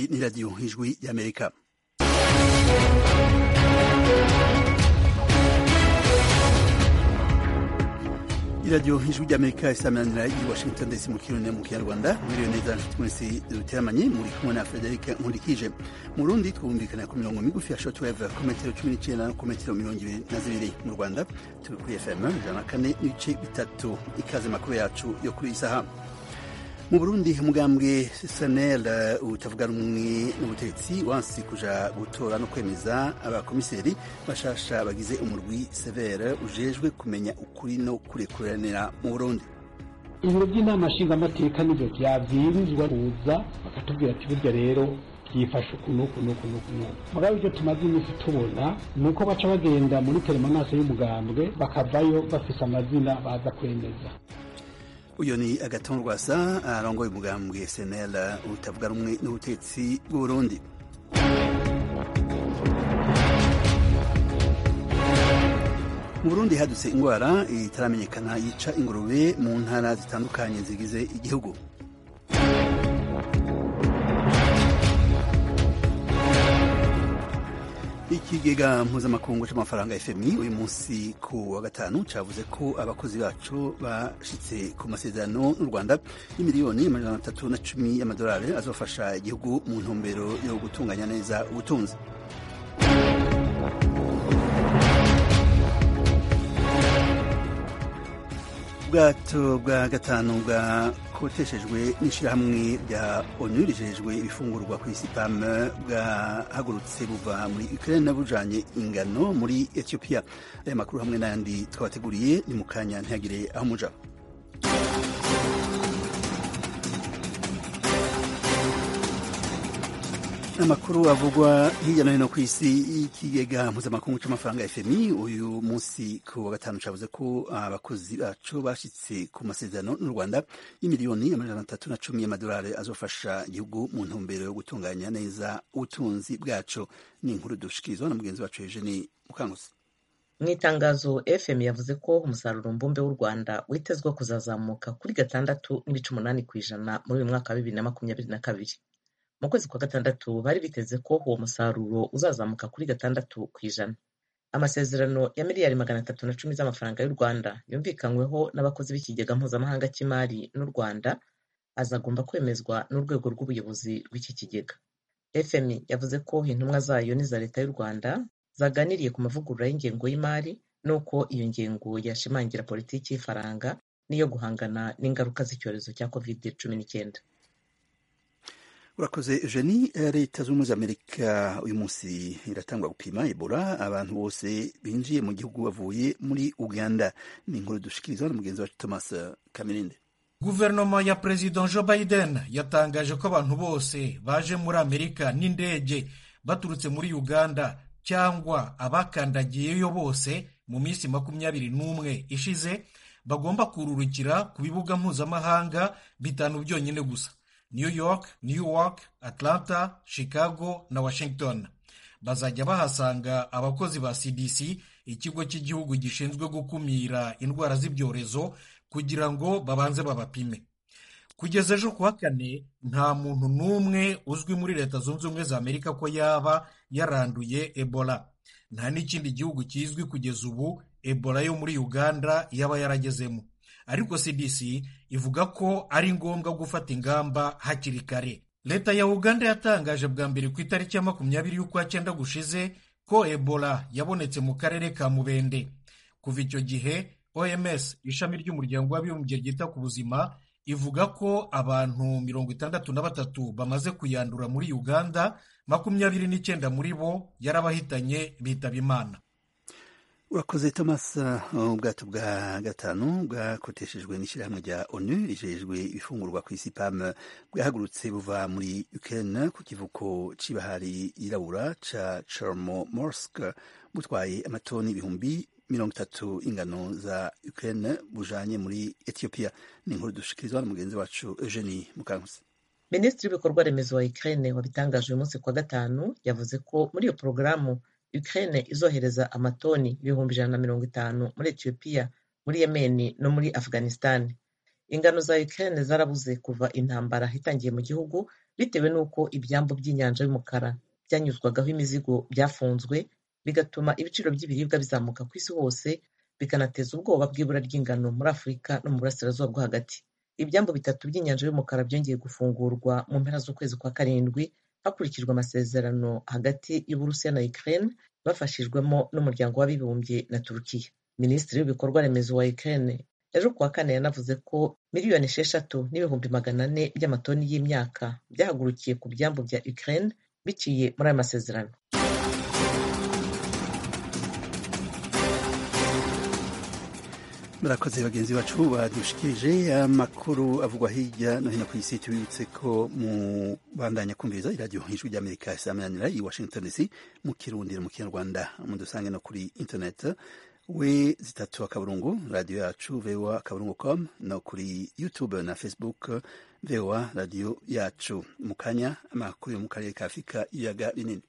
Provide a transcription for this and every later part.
iyi ni radiyo ijwi y'amerika iradiyo ijwi ry'amerika isamanira i washington dc mu kirundi mu kinyarwanda mwiriwe neza nshuti mwese duteramanye muri kumwe na frederic nkurikije mu rundi twumvikana ku mirongo migufi ya shortwave ku metero cumi n'icyenda no ku metero mirongo ibiri na zibiri mu rwanda turi kuri fm ijana na kane n'ibice bitatu ikaze makuru yacu yo kuri iyi saha mu burundi umugambwe sanel utavuga rumwe n'ubutegetsi wansi kuja gutora no kwemeza abakomiseri bashasha bagize umurwi severe ujejwe kumenya ukuri no kurekuranira mu burundi ibiro by'inama nshingamateka nivyo vyabwirizwa kuza bakatubwira ati burya rero byifashe uku n'uku n'uku n'uku n'uku mugabo ibyo tumaze iminsi tubona ni uko baca bagenda muri telemanaso y'umugambwe bakavayo bafise amazina baza kwemeza uyu ni agaton rwasa arongoye umugambwe snl utavuga rumwe n'ubutetsi bw'uburundi mu burundi hadutse indwara itaramenyekana yica ingurube mu ntara zitandukanye zigize igihugu ikigega mpuzamakungu c'amafaranga fmi uyu munsi ku wa gatanu cavuze ko abakozi bacu bashitse ku masezerano n'u rwanda y'imiliyoni amajana atatu na cumi y'amadolari azofasha igihugu mu ntumbero yo gutunganya neza ubutunzi ubwato bwa gatanu bwakoteshejwe n'ishyirahamwe rya onu rijejwe ibifungurwa ku isi pam bwahagurutse buva muri ukraine bujanye ingano muri ethiopia aya makuru hamwe n'ayandi twabateguriye ni mu kanya ntihagire aho muja amakuru avugwa hirya no hino ku isi y'ikigega mpuzamakungu c'amafaranga fmi uyu munsi ku wa gatanu cavuze ko abakozi bacu bashitse ku masezerano n'u rwanda y'imiliyoni amajana atatu na cumi y'amadolari azofasha igihugu mu ntumbero yo gutunganya neza ubutunzi bwacu ni inkuru dushikirizwa na mugenzi wacu eugeni mukangusi mu itangazo fm yavuze ko umusaruro mbumbe w'u rwanda witezwe kuzazamuka kuri gatandatu n'ibice umunani ku ijana muri uyu mwaka wa bibiri na makumyabiri na kabiri mu kwezi kwa gatandatu bari biteze ko uwo musaruro uzazamuka kuri gatandatu ku ijana amasezerano ya miliyari magana atatu na cumi z'amafaranga y'u rwanda yumvikanyweho n'abakozi b'ikigega mpuzamahanga cy'imari n'u rwanda azagomba kwemezwa n'urwego rw'ubuyobozi rw'iki kigega fmi yavuze ko intumwa zayo n'iza leta y'u rwanda zaganiriye ku mavugurura y'ingengo y'imari n'uko iyo ngengo yashimangira politiki y'ifaranga n'iyo guhangana n'ingaruka z'icyorezo cya covid cumi n'icyenda urakoze eugenie leta z'ubumwe za amerika uyu munsi iratangwa gupima ebola abantu bose binjiye mu gihugu bavuye muri uganda ni inkuru dushikirizwa na mugenzi wacu thomas kamirinde guverinoma ya perezida joe biden yatangaje ko abantu bose baje muri amerika n'indege baturutse muri uganda cyangwa abakandagiyeyo bose mu minsi makumyabiri n'umwe ishize bagomba kururukira ku bibuga mpuzamahanga bitanu byonyine gusa new york newark atlanta chicago na washington bazajya bahasanga abakozi ba cdc ikigo cy'igihugu gishinzwe gukumira indwara z'ibyorezo kugira ngo babanze babapime kugeza ejo kuwa kane nta muntu n'umwe uzwi muri leta zunze ubumwe za amerika ko yaba yaranduye ebola nta n'ikindi gihugu kizwi kugeza ubu ebola yo muri uganda yaba yaragezemo ariko cdc ivuga ko ari ngombwa gufata ingamba hakiri kare leta ya uganda yatangaje bwa mbere ku itariki ya makumyabiri y'ukwa cyenda gushize ko ebola yabonetse mu karere ka mubende kuva icyo gihe oms ishami ry'umuryango w'abibumbye ryita ku buzima ivuga ko abantu mirongo itandatu na batatu bamaze kuyandura muri uganda makumyabiri n'icyenda muri bo yarabahitanye bitaba imana urakoze thomas ubwato bwa gatanu bwakoteshejwe n'ishyirahamwe rya onu rijejwe ibifungurwa ku isi pam bwahagurutse buva muri ukraine ku kivuko c'ibahari yirabura ca chornomorsk butwaye amatoni ibihumbi mirongo itatu ingano za ukraine bujanye muri ethiopia ni inkuru dushikirizwa na mugenzi wacu eugenie mukankusi minisitiri w'ibikorwa remezo wa ukraine wabitangaje uyu munsi kwa gatanu yavuze ko muri iyo porogaramu Ukraine izohereza amatoni ibihumbi ijana na mirongo itanu muri Ethiopia muri Yemen no muri Afghanistan ingano za Ukraine zarabuze kuva intambara itangiye mu gihugu bitewe n'uko ibyambu by'inyanja y'umukara byanyuzwagaho imizigo byafunzwe bigatuma ibiciro by'ibiribwa bizamuka ku isi hose bikanateza ubwoba bw'ibura ry'ingano muri afurika no mu burasirazuba bwo hagati ibyambu bitatu by'inyanja y'umukara byongeye gufungurwa mu mpera z'ukwezi kwa karindwi hakurikijwe amasezerano hagati y'uburusiya na ukraine bafashijwemo n'umuryango w'abibumbye na turukiya minisitiri w'ibikorwa remezo wa ukraine ejo kuwa kane yanavuze ko miliyoni esheshatu n'ibihumbi magana ane by'amatoni y'imyaka byahagurukiye ku byambu bya ukraine biciye muri aya masezerano murakoze bagenzi bacu badushikirije amakuru avugwa hirya no hino ku isi tubibutse ko mu bandanya kumviriza iradiyo ijwi ry'amerika isamanira i washington dc mu kirundi no mu kinyarwanda mudusange no kuri internet we zitatu akaburungu radiyo yacu voa akaburungu com no kuri youtube na facebook voa radiyo yacu mu kanya amakuru yo mu karere ka afurika ibiyaga binini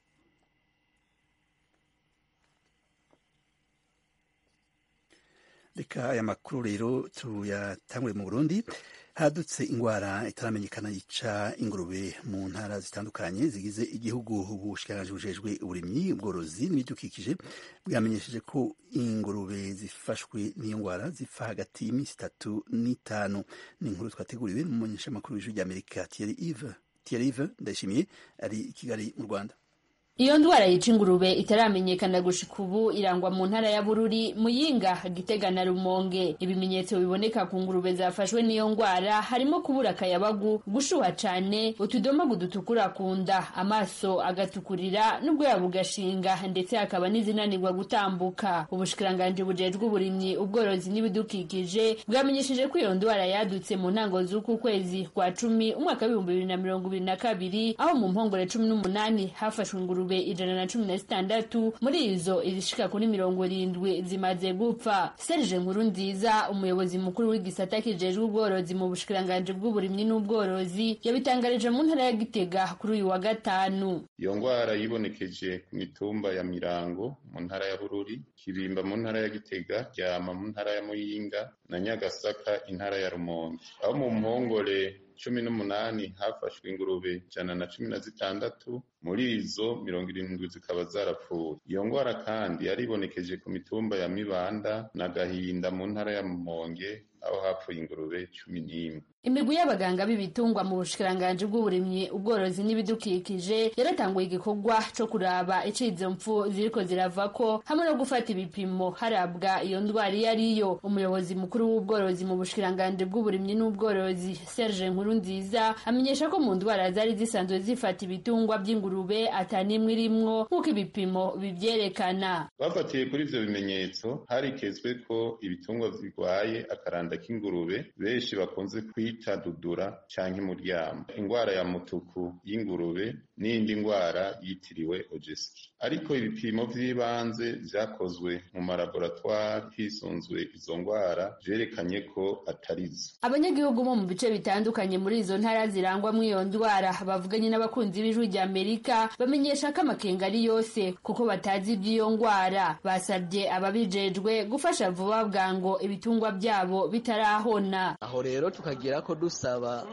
reka aya makuru rero tuyatangure mu burundi hadutse ingwara itaramenyekana yica ingurube mu ntara zitandukanye zigize igihugu ubushikiranganji bujejwe uburimyi ubworozi n'ibidukikije bwamenyesheje ko ingurube zifashwe n'iyo ngwara zipfa hagati y'iminsi itatu n'itanu ni inkuru twateguriwe n'umumenyeshamakuru w'ijwi ry'amerika Thierry Yves Thierry Yves ndayishimiye ari i kigali mu rwanda iyo ndwara yica ingurube itaramenyekana gushika ubu irangwa mu ntara ya bururi muyinga gitega na rumonge ibimenyetso biboneka ku ngurube zafashwe n'iyo ndwara harimo kubura akayabagu gushuha cane utudomagu dutukura ku nda amaso agatukurira n'ubwoya bugashinga ndetse hakaba n'izinanirwa gutambuka ubushikiranganji bujejwe uburimyi ubworozi n'ibidukikije bwamenyesheje ko iyo ndwara yadutse mu ntango z'uku kwezi kwa cumi umwaka w'ibihumbi bibiri na mirongo ibiri na kabiri aho mu mpongore cumi n'umunani hafashwe ingurube ijana na cumi na zitandatu muri izo izishika kuri mirongo irindwi zimaze gupfa serge nkuru nziza umuyobozi mukuru w'igisata kijejwe ubworozi mu bushikiranganji bw'uburimyi n'ubworozi yabitangarije mu ntara ya gitega kuri uyu wa gatanu iyo ngwara yibonekeje ku mitumba ya mirango mu ntara ya bururi kibimba mu ntara ya gitega ryama mu ntara ya muyinga na nyagasaka intara ya rumonge aho mu mpongore cumi n'umunani hafashwe ingurube ijana na cumi na zitandatu muri izo mirongo irindwi zikaba zarapfuye iyo ngwara kandi yaribonekeje ku mitumba ya mibanda na gahinda mu ntara ya mumonge aho hapfuye ingurube cumi n'imwe imigwi y'abaganga b'ibitungwa mu bushikiranganji bw'uburimyi ubworozi n'ibidukikije yaratanguye igikorwa co kuraba ico izo mpfu ziriko ziravako hamwe no gufata ibipimo harabwa iyo ndwara iyo ariyo umuyobozi mukuru w'ubworozi mu bushikiranganji bw'uburimyi n'ubworozi serge nkuru nziza amenyesha ko mu ndwara zari zisanzwe zifata ibitungwa by'ingurube atanimwe irimwo nk'uko ibipimo bivyerekana bafatiye kuri ivyo bimenyetso harikezwe ko ibitungwa birwaye akaranda k'ingurube benshi bakunze kwita dudura canke muryamo ingwara ya mutuku y'ingurube n'indi ngwara yitiriwe ojeski ariko ibipimo vy'ibanze vyakozwe mu malaboratwari hisunzwe izo ngwara vyerekanye ko atarizo abanyagihugu bo mu bice bitandukanye muri izo ntara zirangwamwo iyo ndwara bavuganye n'abakunzi b'ijwi rya amerika bamenyesha ko amakenga ari yose kuko batazi iby'iyo ngwara basabye ababijejwe gufasha vuba bwango ibitungwa byabo bitarahona aho rero tukagira ko dusaba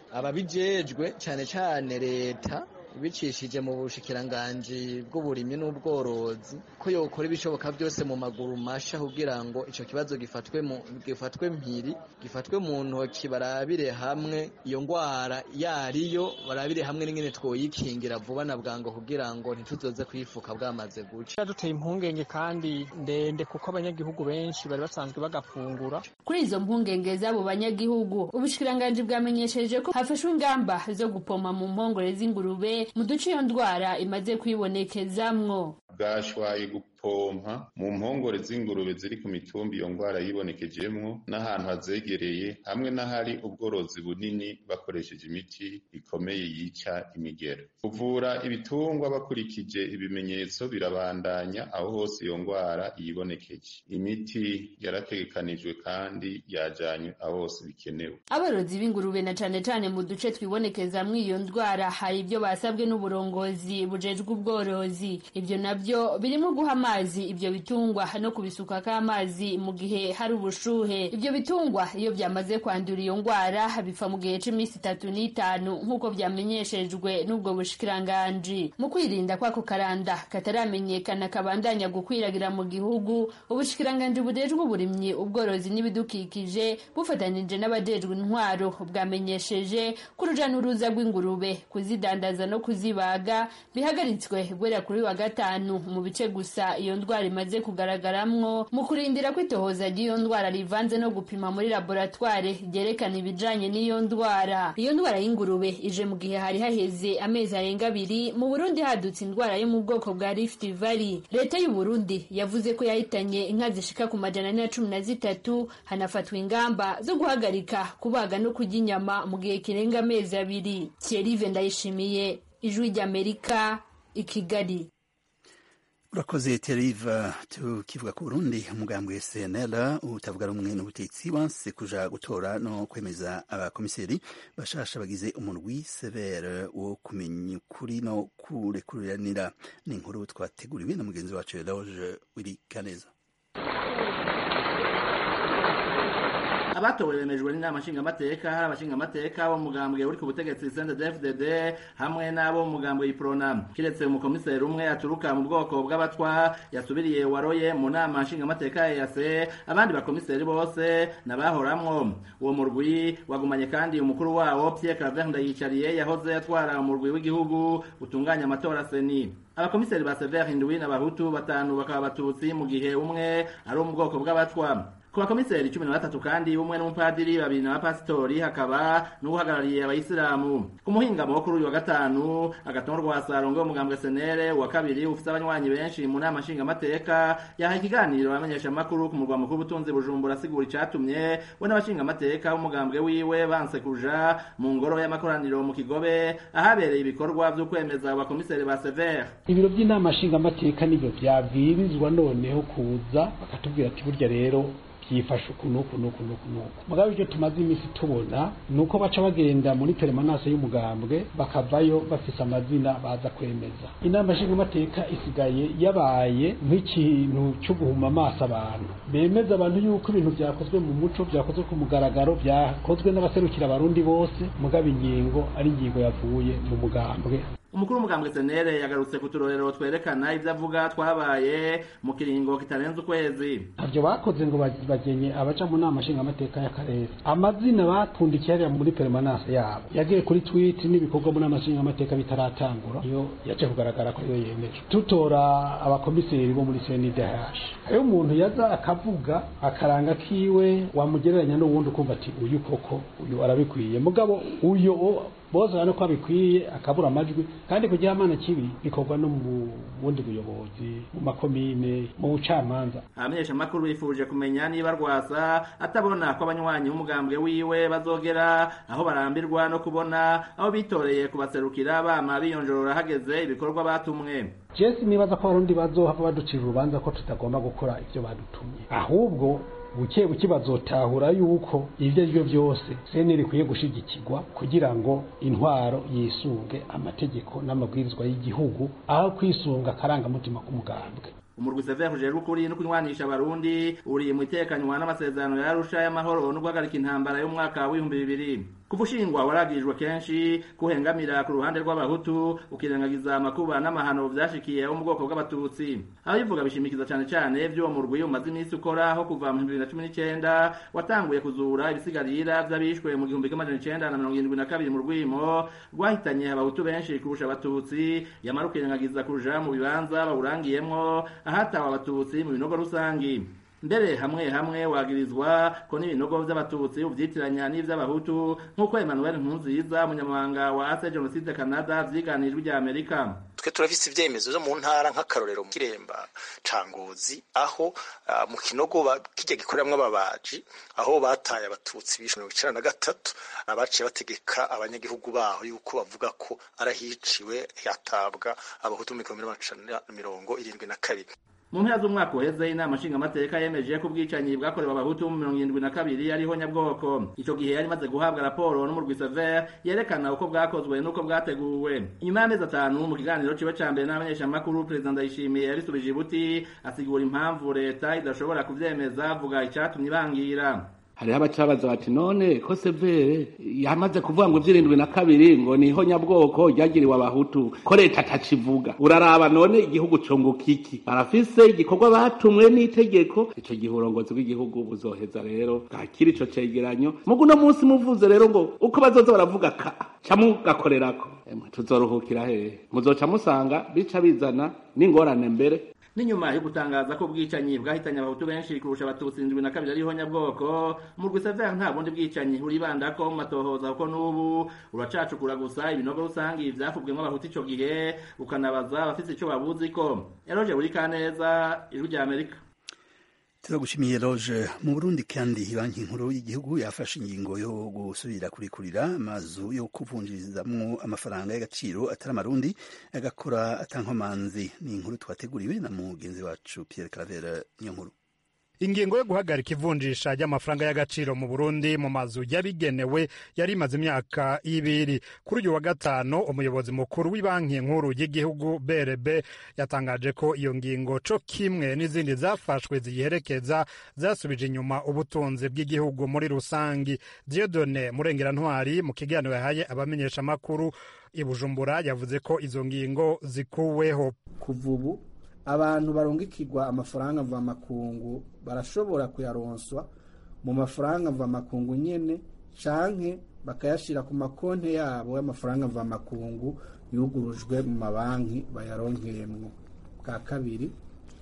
ababijejwe cyane cyane leta bicishije mu bushikiranganji bw'uburimyi n'ubworozi ko yokora ibishoboka byose mu maguru masha kugira ngo ico kibazo gifatwe mu gifatwe mpiri gifatwe mu ntoki barabire hamwe iyo ngwara yariyo barabire hamwe n'ingene twoyikingira vuba na bwango kugira ngo ntituzoze kwifuka bwamaze guca duteye impungenge kandi ndende kuko abanyagihugu benshi bari basanzwe bagafungura kuri izo mpungenge z'abo banyagihugu ubushikiranganji bwamenyesheje ko hafashwe ingamba zo gupoma mu mpongore z'ingurube mu duce iyo ndwara imaze kwibonekezamwo bwashwaye gupompa mu mpongore z'ingurube ziri ku mitumba iyo ngwara yibonekejemwo n'ahantu hazegereye hamwe n'ahari ubworozi bunini bakoresheje imiti ikomeye yica imigero kuvura ibitungwa bakurikije ibimenyetso birabandanya aho hose iyo ngwara yibonekeje imiti yarategekanijwe kandi yajanywe aho hose bikenewe aborozi b'ingurube na cane cane mu duce twibonekezamwo iyo ndwara hari ibyo basabwe n'uburongozi bujejwe ubworozi ibyo navyo ivyo birimo guha amazi ivyo bitungwa no kubisukako amazi mu gihe hari ubushuhe ivyo bitungwa iyo vyamaze kwandura iyo ngwara bipfa mu gihe c'iminsi itatu n'itanu nk'uko vyamenyeshejwe n'ubwo bushikiranganji mu kwirinda kwako karanda kataramenyekana kabandanya gukwiragira mu gihugu ubushikiranganji bujejwe uburimyi ubworozi n'ibidukikije bufatanije n'abajejwe intwaro bwamenyesheje ko uruja n'uruza rw'ingurube kuzidandaza no kuzibaga bihagaritswe guhera kuri wa gatanu mu bice gusa iyo ndwara imaze kugaragaramwo mu kurindira ko itohoza ry'iyo ndwara rivanze no gupima muri laboratware ryerekana ibijanye n'iyo ndwara iyo ndwara y'ingurube ije mu gihe hari haheze amezi arenga abiri mu burundi hadutse indwara yo mu bwoko bwa rift valley leta y'u burundi yavuze ko yahitanye inka zishika ku majana ane na cumi na zitatu hanafatwa ingamba zo guhagarika kubaga no kurya inyama mu gihe kirenga amezi abiri thierry ndayishimiye ijwi ry'amerika i kigali urakoze teriva tukivuga ku burundi umugambwe cnl utavuga rumwe n'ubutegetsi wanse kuja gutora no kwemeza abakomiseri bashasha bagize umurwi severe wo kumenya ukuri no kurekuriranira ni inkuru twateguriwe na mugenzi wacu eloge wiri kaneza abatowe bemejwe n'inama nshingamateka hari abashingamateka bo mugambwe uri ku butegetsi CNDD-FDD hamwe n'abo mu mugambwe iprona kiretse umukomiseri umwe aturuka mu bwoko bw'abatwa yasubiriye waroye mu nama nshingamateka ya EAC abandi bakomiseri bose nabahoramwo uwo murwi wagumanye kandi umukuru wawo Pierre Claver Ndayicariye yahoze atwara umurwi w'igihugu utunganya amatora seni abakomiseri ba Sever Hindwi n'abahutu batanu bakaba abatutsi mu gihe umwe ari wo mu bwoko bw'abatwa ku bakomiseri cumi na batatu kandi umwe n'umupadiri babiri n'abapasitori hakaba n'uhagarariye abayisilamu ku muhingamo wo kuri uyu wa gatanu agatongo rwa sarongo umugambwe senere wa kabiri ufise abanywanyi benshi mu nama nshingamateka yahaye ikiganiro abamenyesha amakuru ku murwa mukuru w'ubutunzi bujumbura asigura icatumye we n'abashingamateka b'umugambwe wiwe banse kuja mu ngoro y'amakoraniro mu kigobe ahabereye ibikorwa vyo kwemeza abakomiseri ba severe ibiro by'inama nshingamateka nibyo vyabwirizwa noneho kuza bakatubwira ati burya rero byifashe uku n'uku n'uku n'uku n'uku mugabo ibyo tumaze iminsi tubona ni uko baca bagenda muri teremanase y'umugambwe bakavayo bafise amazina baza kwemeza inama nshingamateka isigaye yabaye nk'ikintu cyo guhuma amaso abantu bemeza abantu yuko ibintu byakozwe mu muco byakozwe ku mugaragaro byakozwe n'abaserukira abarundi bose mugabo ingingo ari ingingo yavuye mu mugambwe umukuru w'umugambwe senere yagarutse ku turorero twerekana ibyo avuga twabaye mu kiringo kitarenze ukwezi ntabyo bakoze ngo bagenye abaca mu nama nshingamateka y'akarere amazina bapundikiye hariya muri peremanase yabo yagiye kuri twiti n'ibikorwa mu nama nshingamateka bitaratangura iyo yaje kugaragara ko iyo yemeje tutora abakomiseri bo muri cndh hariho umuntu yaza akavuga akaranga kiwe wamugereranya n'uwundi ukumva ati uyu koko uyu arabikwiye mugabo uyu bose urabona ko bikwiye akabura amajwi kandi ku gihamana kibi bikorwa no mu bundi buyobozi mu makomine mu bucamanza abamenyeshamakuru bifuje kumenya niba rwasa atabona ko abanywanyi b'umugambwe wiwe bazogera aho barambirwa no kubona aho bitoreye kubaserukira bama biyonjorora hageze ibikorwa batumwe jesi nibaza ko abarundi bazohava baducira urubanza ko tutagomba gukora ibyo badutumye ahubwo buke buke bazotahura yuko ibyo ari byo byose seni rikwiye gushigikirwa kugira ngo intwaro yisunge amategeko n'amabwirizwa y'igihugu aho kwisunga akarangamutima k'umugambwe umurwi severe ujejwe ukuri no kunywanisha abarundi uri mu itekanywa n'amasezerano ya arusha y'amahoro no guhagarika intambara y'umwaka w'ibihumbi bibiri kuva ushingwa waragirijwe kenshi kuhengamira ku ruhande rw'abahutu ukirengagiza amakuba n'amahano vyashikiye wo mu bwoko bw'abatutsi ababivuga bishimikiza cane cane vy'uwo murwi umaze iminsi ukora aho kuva mu bibiri na cumi n'icenda watanguye kuzura ibisigarira vy'abishwe mu gihumbi kimwe amajana icenda na mirongo irindwi na kabiri mu rwimo rwahitanye abahutu benshi kurusha abatutsi yamara ukirengagiza kuja mu bibanza bawurangiyemwo ahatawe abatutsi mu binogo rusangi mbere hamwe hamwe wagirizwa ko n'ibinogo vy'abatutsi uvyitiranya n'ivy'abahutu nk'uko Emmanuel Nkunziza umunyamabanga wa Ase Genocide Canada vyiganijwe rya Amerika twe turafise ivyemezo vyo mu ntara nk'akarorero mu kiremba ca ngozi aho uh, mu kinogo kirya gikoreramwo ababaji aho bataye abatutsi bishe mirongo icenda na gatatu abaciye bategeka abanyagihugu baho yuko bavuga ko arahiciwe hatabwa abahutu mu mirongo irindwi na kabiri mu mpera z'umwaka uheze inama nshingamateka yemeje ko ubwicanyi bwakorewe abahutu mu mirongo irindwi na kabiri ariho nyabwoko ico gihe yari imaze guhabwa raporo n'umurwi sever yerekana uko bwakozwe n'uko bwateguwe inyuma y'amezi atanu mu kiganiro ciwe ca mbere n'abamenyeshamakuru perezida ndayishimiye yarisubije ibuti asigura impamvu leta idashobora kuvyemeza avuga icatumye ibangira hariho abacabaza bati none ko severe yamaze kuvuga ngo ivy'irindwi na kabiri ngo niho nyabwoko ryagiriwe abahutu ko leta atakivuga uraraba none igihugu cunguka iki barafise igikorwa batumwe n'itegeko ico gihe uburongozi bw'igihugu buzoheza rero bwakira ico cegeranyo mugu uno munsi muvuze rero ngo uko bazoza baravuga ka ca mugakorerako emwe tuzoruhukira hehe muzoca musanga bica bizana n'ingorane mbere n'inyuma yo gutangaza ko ubwicanyi bwahitanye abahutu benshi kurusha abatutsi indwi na kabiri ariho nyabwoko mu rwiseveri nta bundi bwicanyi buribandako mu matohoza kuko n'ubu uracacukura gusa ibinogo rusangi vyafubwemwo abahutu ico gihe ukanabaza abafise ico babuziko eroje buri kaneza ijwi rya amerika turagushimiye loge mu burundi kandi banki nkuru y'igihugu yafashe ingingo yo gusubira kurikurira amazu yo kuvunjirizamwo amafaranga y'agaciro atari amarundi agakora atankomanzi ni inkuru twateguriwe na mugenzi wacu pierre caravera niyo nkuru ingingo yo guhagarika ivunjisha ry'amafaranga y'agaciro mu burundi mu mazu yabigenewe yari imaze imyaka ibiri kuri uyu wa gatanu umuyobozi mukuru w'ibanki nkuru y'igihugu brb yatangaje ko iyo ngingo co kimwe n'izindi zafashwe ziyiherekeza zasubije inyuma ubutunzi bw'igihugu muri rusangi diodone murengera-ntwari mu kiganiro yahaye abamenyeshamakuru i bujumbura yavuze ko izo ngingo zikuweho kuva ubu abantu barungikirwa amafaranga mvamakungu barashobora kuyaronswa mu mafaranga mvamakungu nyene canke bakayashira ku makonti yabo y'amafaranga mvamakungu yugurujwe mu mabanki bayaronkeyemwo bwa kabiri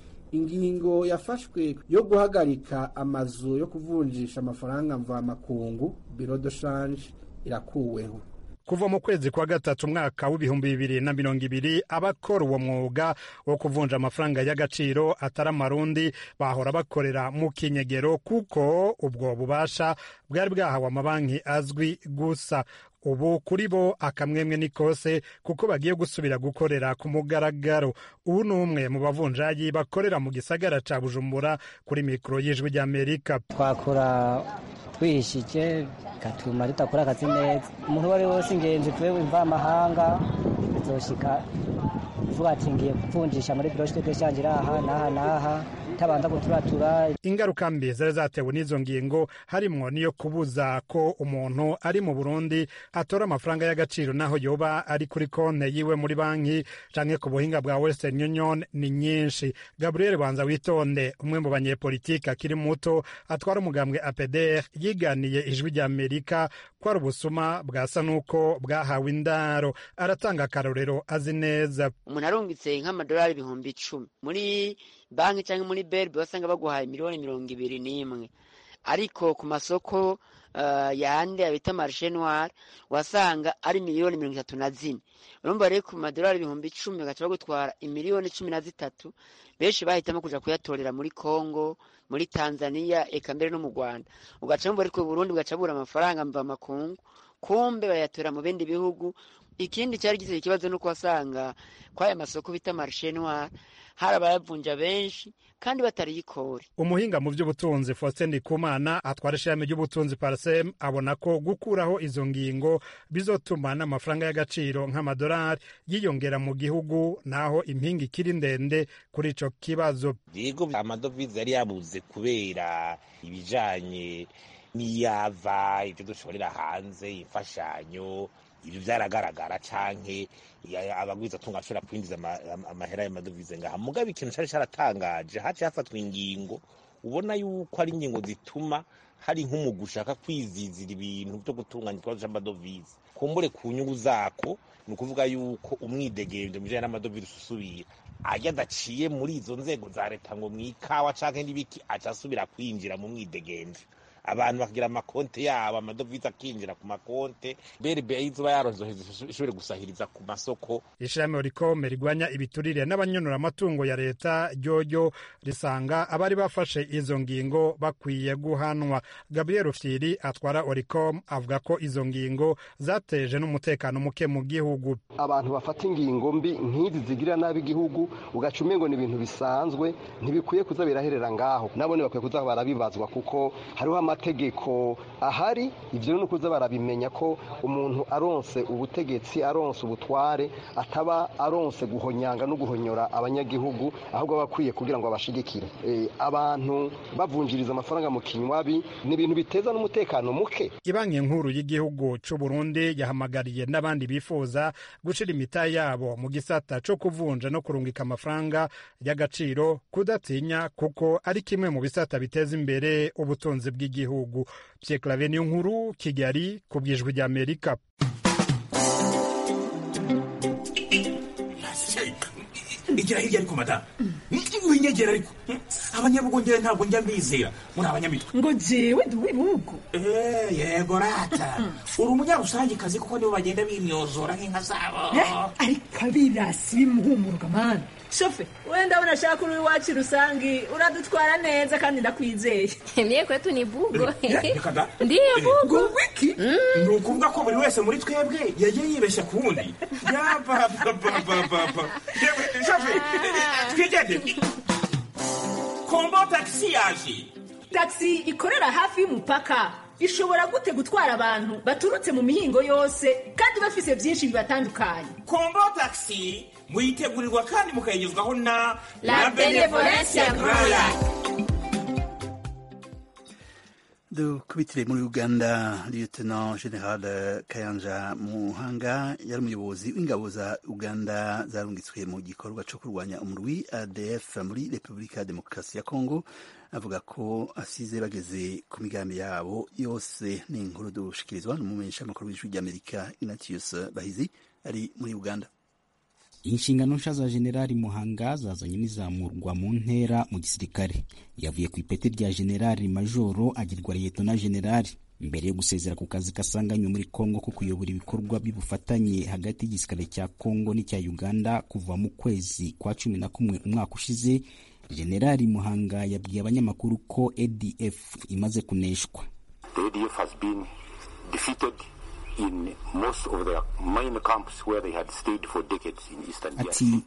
ingingo yafashwe yo guhagarika amazu yo kuvunjisha amafaranga mvamakungu biro de change irakuweho kuva mu kwezi kwa gatatu umwaka w'ibihumbi bibiri na mirongo ibiri abakora uwo mwuga wo kuvunja amafaranga y'agaciro atari amarundi bahora bakorera mu kinyegero kuko ubwo bubasha bwari bwahawe amabanki azwi gusa ubu kuri bo akamwemwe ni kose kuko bagiye gusubira gukorera ku mugaragaro ubu ni umwe mu bavunjayi bakorera mu gisagara ca bujumbura kuri mikoro y'ijwi ry'amerika twakora twihishije gatuma tudakora akazi neza umuntu uwo ari we wese ingenzi tuwe mvamahanga bizoshika uvuga ati ngiye kuvunjisha muri biro shite deshanje iraha n'aha n'aha tabanza guturatura ingaruka mbi zari zatewe n'izo ngingo harimwo niyo kubuza ko umuntu ari mu burundi atora amafaranga y'agaciro naho yoba ari kuri konte yiwe muri banki canke ku buhinga bwa western union ni nyinshi gabriel banza witonde umwe mu banyepolitiki akiri muto atwara umugambwe apdr yiganiye ijwi rya amerika ko ari ubusuma bwasa n'uko bwahawe indaro aratanga akarorero azi neza umuntu arungitse nk'amadolari ibihumbi icumi muri banki cyangwa muri berbe wasanga baguhaye miliyoni mirongo ibiri n'imwe ariko ku masoko uh, yandi abita marishe noir wasanga ari miliyoni mirongo itatu na zine urumva rero ku madolari ibihumbi icumi bagaca bagutwara imiliyoni cumi na zitatu benshi bahitamo kuja kuyatorera muri congo muri tanzania eka mbere no mu rwanda ugaca mva ariko burundi bugaca bura amafaranga mva makungu kumbe bayatora mu bindi bihugu ikindi cyari giteye ikibazo nuko wasanga kw'aya masoko bita marishe noir hari abayavunja benshi kandi batariyikore umuhinga mu by'ubutunzi faustin ndikumana atwara ishami ry'ubutunzi parsem abona ko gukuraho izo ngingo bizotuma n'amafaranga y'agaciro nk'amadolari yiyongera mu gihugu naho impinga ikiri ndende kuri ico kibazo yego amadovize yari yabuze kubera ibijanye n'iyava ibyo dushorera hanze imfashanyo ibyo byaragaragara canke abagwiza tunga ashobora kwinjiza amahera y'amadovize ngaha mugabe ikintu cari caratangaje haciye hafatwa ingingo ubona yuko ari ingingo zituma hari nk'umugu ushaka kwizizira ibintu byo gutunganya ikibazo c'amadovize kumbure ku nyungu zako ni ukuvuga yuko umwidegemvyo mujanye n'amadovize ususubira ajya adaciye muri izo nzego za leta ngo mw'ikawa canke n'ibiki aca asubira kwinjira mu mwidegemvyo abantu bakagira amakonte yabo amadovize akinjira ku makonte brb izuba yaronse ishobore gusahiriza ku masoko ishami rikome rigwanya ibiturire n'abanyonora amatungo ya leta ryoryo risanga abari bafashe izo ngingo bakwiye guhanwa gabriel fyiri atwara oricom avuga ko izo ngingo zateje n'umutekano muke mu gihugu abantu bafata ingingo mbi nk'izi zigirira nabi igihugu ugaca umengo ni ibintu bisanzwe ntibikwiye kuza biraherera ngaho nabone bakwiye kuza barabibazwa kuko hariho amategeko ahari ibyo ni ukuza barabimenya ko umuntu aronse ubutegetsi aronse ubutware ataba aronse guhonyanga no guhonyora abanyagihugu ahubwo aba akwiye kugira ngo abashigikire abantu bavunjiriza amafaranga mu kinywabi ni ibintu biteza n'umutekano muke ibanki nkuru y'igihugu cy'u Burundi yahamagariye n'abandi bifuza gushira imita yabo mu gisata cyo kuvunja no kurungika amafaranga y'agaciro kudatinya kuko ari kimwe mu bisata biteza imbere ubutunzi bw'igihugu Pierre Claver niyo nkuru Kigali ku bwijwi rya Amerika igira hirya ariko madamu winyegera ariko abanyabugongera ntabwo njya mbizera muri abanyamitwe ngo jewe ndi uw'ibihugu yego rata uri umunyarusangikazi kuko nibo bagenda bimyozora nk'inka zabo ariko abirasi bimuhumuruka mani shofe wenda ndabona ashaka uri iwacu rusangi uradutwara neza kandi ndakwizeye mye kwetu ni bugo reka da ndiyo bugo ngo wiki ni ukuvuga ko buri wese muri twebwe yagiye yibeshya ku wundi yabababababa shofe twigendere kombo tagisi yaje tagisi ikorera hafi y'umupaka ishobora gute gutwara abantu baturutse mu mihingo yose kandi bafise byinshi bibatandukanye kombo tagisi muyitegurirwa kandi mukayigezwaho na La Benevolencia Royal. dukubitire muri uganda lieutenant general kayanja muhanga yari umuyobozi w'ingabo za uganda zarungitswe mu gikorwa cyo kurwanya umurwi adf muri repubulika ya demokarasi ya kongo avuga ko asize bageze ku migambi yabo yose ni inkuru dushikirizwa n'umumenyeshamakuru w'ijwi ry'amerika ignatius bahizi ari muri uganda inshingano nshya za generali muhanga zazanye n'izamurwa mu ntera mu gisirikare yavuye ku ipeti rya generali majoro agirwa liyetona generali mbere yo gusezera ku kazi kasanganywe muri kongo ko kuyobora ibikorwa by'ubufatanye hagati y'igisirikare cya kongo n'icya uganda kuva mu kwezi kwa cumi na kumwe umwaka ushize generali muhanga yabwiye abanyamakuru ko adf imaze kuneshwa The ADF has been defeated in most of the main camps where they had stayed for decades in eastern ati DRC.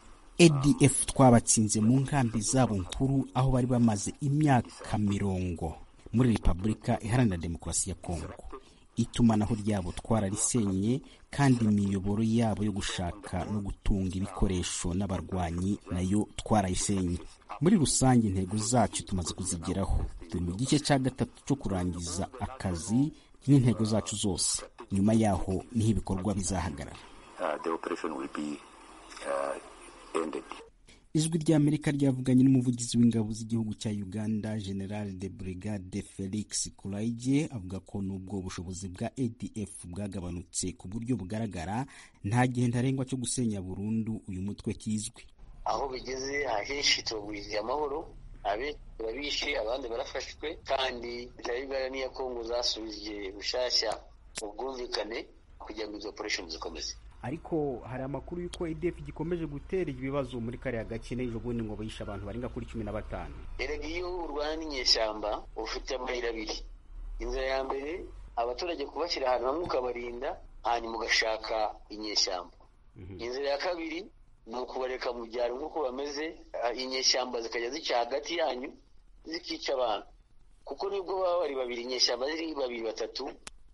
adf twabatsinze mu nkambi zabo nkuru aho bari bamaze imyaka mirongo muri repubulika iharanira demokarasi ya kongo itumanaho ryabo twararisenye kandi imiyoboro yabo yo gushaka no gutunga ibikoresho n'abarwanyi nayo twarayisenye muri rusange intego zacu tumaze kuzigeraho turi mu gice cya gatatu cyo kurangiza akazi n'intego zacu zose nyuma yaho niho ibikorwa bizahagarara Uh, the operation will be uh, ended. ijwi ry'amerika ryavuganye n'umuvugizi w'ingabo z'igihugu cya uganda general de brigade felix kuraige avuga ko nubwo ubushobozi bwa adf bwagabanutse ku buryo bugaragara nta gihe ntarengwa cyo gusenya burundu uyu mutwe kizwi aho bigeze ahenshi tubagwiriye amahoro abe turabishe abandi barafashwe kandi leta ya uganda n'iya kongo zasubije bushyashya ubwumvikane kugira ngo izo operation zikomeze ariko hari amakuru y'uko adf gikomeje gutera ibibazo muri kariya gace n'ejo bundi ngo bayishe abantu barenga kuri cumi na batanu erega iyo urwana n'inyeshyamba uba ufite amayira abiri inzira ya mbere abaturage kubashyira ahantu hamwe ukabarinda hanyuma ugashaka inyeshyamba inzira ya kabiri ni ukubareka mu byaro nk'uko bameze ah, inyeshyamba zikajya zica hagati yanyu zikica abantu kuko nibwo baba bari babiri inyeshyamba ziri babiri batatu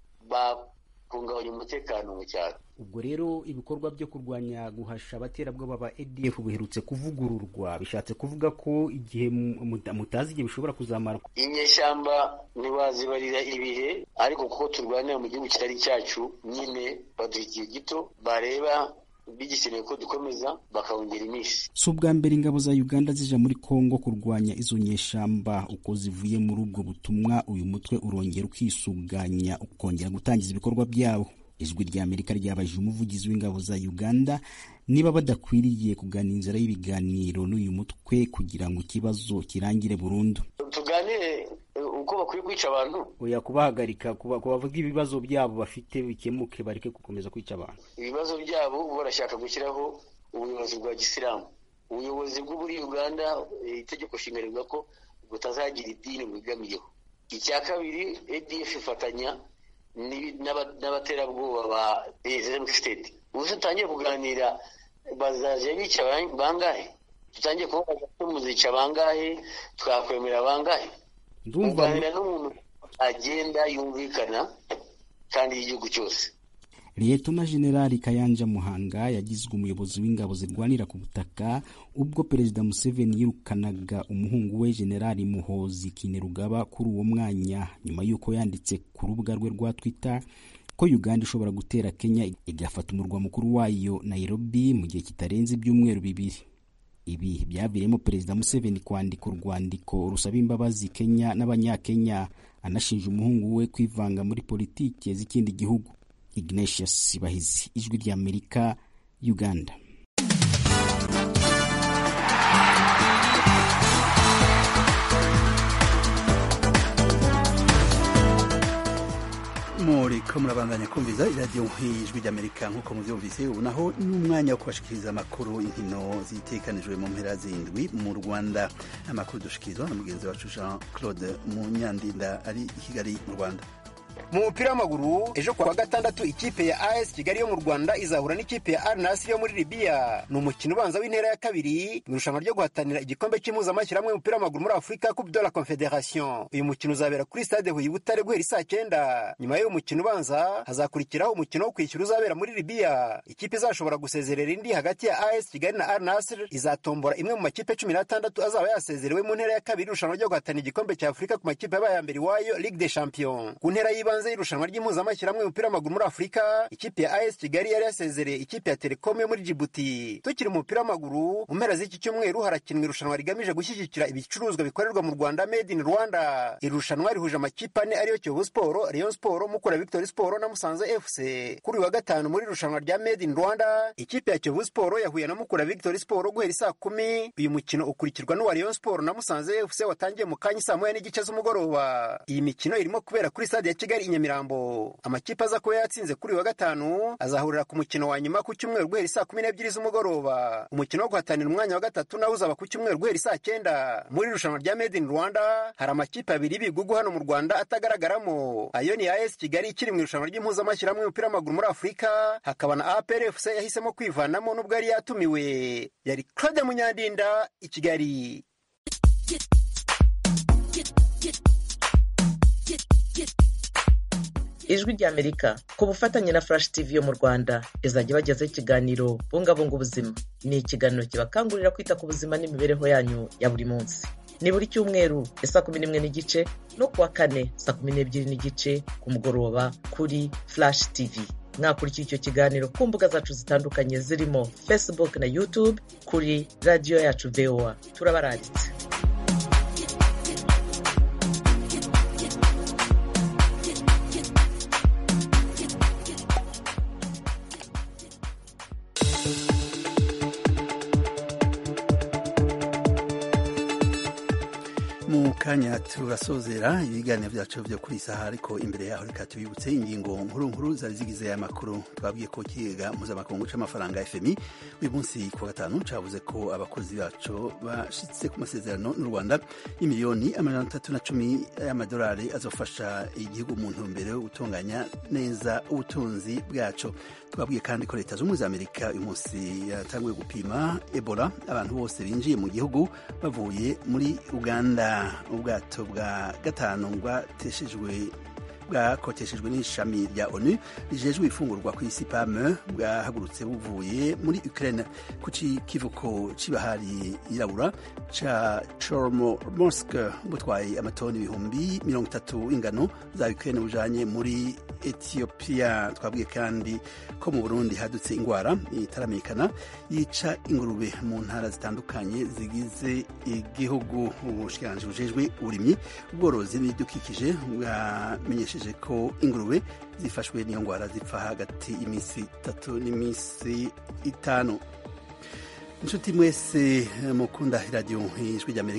bakungabanya umutekano mu cyaro ubwo rero ibikorwa byo kurwanya guhasha abaterabwoba ba adf biherutse kuvugururwa bishatse kuvuga ko igihe mu- muta- mutazi igihe bishobora kuzamara inyeshyamba ntibazibarira ibihe ariko kuko turwanira mu gihugu kitari cyacu nyine baduha igihe gito bareba bigikeneye ko dukomeza bakawongera iminsi si ubwa mbere ingabo za uganda zija muri kongo kurwanya izo nyeshamba uko zivuye muri ubwo butumwa uyu mutwe urongera ukisuganya ukongera gutangiza ibikorwa byawo ijwi rya amerika ryabajije umuvugizi w'ingabo za uganda niba badakwiriye kugana inzira y'ibiganiro n'uyu mutwe kugira ngo ikibazo kirangire burundu tuganire uh, ko bakwiye kwica abantu oya kubahagarika kuba- kubavuga ibibazo byabo bafite bikemuke bareke gukomeza kwica abantu ibibazo byabo ubu barashaka gushyiraho ubuyobozi bwa gisilamu ubuyobozi bwo muri uganda eh, itegeko nshinga rivuga ko butazagira idini bwegamiyeho icya kabiri adf ifatanya n'ibi- n'aba- n'abaterabwoba ba islamic state ubu se tutangiye kuganira bazaje bica ban- bangahe tutangiye kubabaza ko muzica bangahe twakwemera bangahe ndumva kuganira n'umuntu agenda yumvikana kandi y'igihugu cyose liyetona generali kayanja muhanga yagizwe umuyobozi w'ingabo zirwanira ku butaka ubwo perezida museveni yirukanaga umuhungu we generali muhozi kinerugaba kuri uwo mwanya nyuma y'uko yanditse ku rubuga rwe rwa twitter ko uganda ishobora gutera kenya igafata umurwa mukuru wayo nairobi mu gihe kitarenze ibyumweru bibiri ibi byaviriyemo perezida museveni kwandika urwandiko rusaba imbabazi kenya n'abanyakenya anashinja umuhungu we kwivanga muri politiki z'ikindi gihugu ignatius bahizi ijwi ry'amerika uganda muriko murabandanya kumviza iradiyo ijwi ry'amerika nk'uko muvyumvise ubu naho ni umwanya wo kubashikiriza amakuru inkino zitekanijwe mu mpera zindwi mu rwanda amakuru dushikirizwa na mugenzi wacu jean claude munyandinda ari i kigali mu rwanda mu mupira w'amaguru ejo kuwa gatandatu ikipe ya as kigali yo mu rwanda izahura n'ikipe ya al nasiri yo muri libiya ni umukino ubanza w'intera ya kabiri mu irushanwa ryo guhatanira igikombe cy'impuzamashyirahamwe y'umupira w'amaguru muri afurika coupe de la confederation uyu mukino uzabera kuri stade huye butare guhera isaa cyenda nyuma y'uyu mukino ubanza hazakurikiraho umukino wo kwishyura uzabera muri libiya ikipe izashobora gusezerera indi hagati ya as kigali na al nasiri izatombora imwe mu makipe cumi n'atandatu azaba yasezerewe mu ntera ya kabiri irushanwa ryo guhatanira igikombe cya afurika ku makipe yabaye ya mbere iwayo ligue des champions ku ntera y'ibanze y'irushanwa ry'impuzamashyirahamwe y'umupira w'amaguru muri afurika ikipe ya as kigali yari yasezereye ikipe ya telekom yo muri jibuti tukiri mu mupira w'amaguru mu mpera z'iki cyumweru harakinwa irushanwa rigamije gushyigikira ibicuruzwa bikorerwa mu rwanda made in rwanda iri rushanwa rihuje amakipe ane ariyo kiyovu siporo rayon siporo mukura victory siporo na musanze fc kuri uyu wa gatanu muri irushanwa rya made in rwanda ikipe ya kiyovu siporo yahuye na mukura victory siporo guhera isaa kumi uyu mukino ukurikirwa n'uwa rayon siporo na musanze fc watangiye mu kanya saa moya n'igice z'umugoroba iyi mikino irimo kubera kuri stade ya kigali i nyamirambo amakipe aza kuba yatsinze kuri uyu wa gatanu azahurira ku mukino wa nyuma ku cyumweru guhera saa kumi n'ebyiri z'umugoroba umukino wo guhatanira umwanya wa gatatu nawo uzaba ku cyumweru guhera saa cyenda muri irushanwa rya made in rwanda hari amakipe abiri y'ibigugu hano mu rwanda atagaragaramo ayo ni as kigali ikiri mu irushanwa ry'impuzamashyirahamwe y'umupira w'amaguru muri afurika hakaba na apr fc yahisemo kwivanamo n'ubwo yari yatumiwe yari claude munyandinda i kigali ijwi ry'amerika ku bufatanye na flash tv yo mu rwanda izajya ibagezaho ikiganiro bungabunga ubuzima ni ikiganiro kibakangurira kwita ku buzima n'imibereho yanyu ya buri munsi ni buri cyumweru ya saa kumi n'imwe n'igice no kuwa kane saa kumi n'ebyiri n'igice ku mugoroba kuri flash tv mwakurikira icyo kiganiro ku mbuga zacu zitandukanye zirimo facebook na youtube kuri radiyo yacu voa turabaranditse mu kanya turasozera ibiganiro byacu byo kuri isaha ariko imbere yaho reka tubibutse ingingo nkuru nkuru zari zigize aya makuru twabwiye ko ikigega mpuzamakungu c'amafaranga fmi uyu munsi ku wa gatanu cavuze ko abakozi bacu bashitse ku masezerano n'u rwanda y'imiliyoni amajana atatu na cumi y'amadolari azofasha igihugu mu ntumbero yo gutunganya neza ubutunzi bwaco twabwiye kandi ko leta z'ubumwe za amerika uyu munsi yatanguye gupima ebola abantu bose binjiye mu gihugu bavuye muri uganda ubwato bwa gatanu bwateshejwe bwakoteshejwe n'ishami rya onu rijejwe ifungurwa ku isi pame bwahagurutse buvuye muri ukraine ku kivuko c'ibahari yirabura ca chormorsk butwaye amatoni ibihumbi mirongo itatu ingano za ukraine bujanye muri ethiopia twabwiye kandi ko mu burundi hadutse ingwara itaramenyekana yica ingurube mu ntara zitandukanye zigize igihugu ubushikiranganji bujejwe uburimyi ubworozi n'ibidukikije bwamenyesheje ko ingurube zifashwe n'iyo ngwara zipfa hagati y'iminsi itatu n'iminsi itanu inshuti mwese mukunda iradiyo ijwi ry'amerika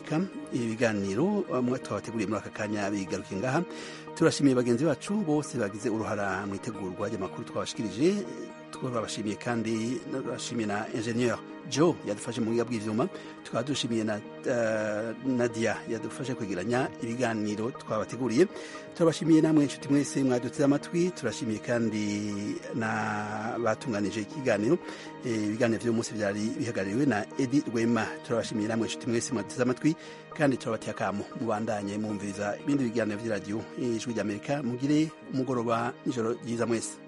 ibi biganiro mwe twabateguriye muri aka kanya bigarukiye ngaha turashimiye bagenzi bacu bose bagize uruhara mu itegurwa ry'amakuru twabashikirije twabashimiye kandi turashimiye na ingenieur joe yadufashe mu buga bw'ivyuma tukaba dushimiye na uh, nadia yadufashe kwegeranya ibiganiro twabateguriye turabashimiye namwe inshuti mwese mwaduteze amatwi turashimiye kandi na batunganije ikiganiro ibiganiro vy'uyu munsi vyari bihagarariwe na edi rwema turabashimiye namwe inshuti mwese mwaduteze amatwi kandi turabateye akamo mubandanye mwumviriza ibindi biganiro vy'iradiyo ijwi ry'amerika mugire umugoroba n'ijoro ryiza mwese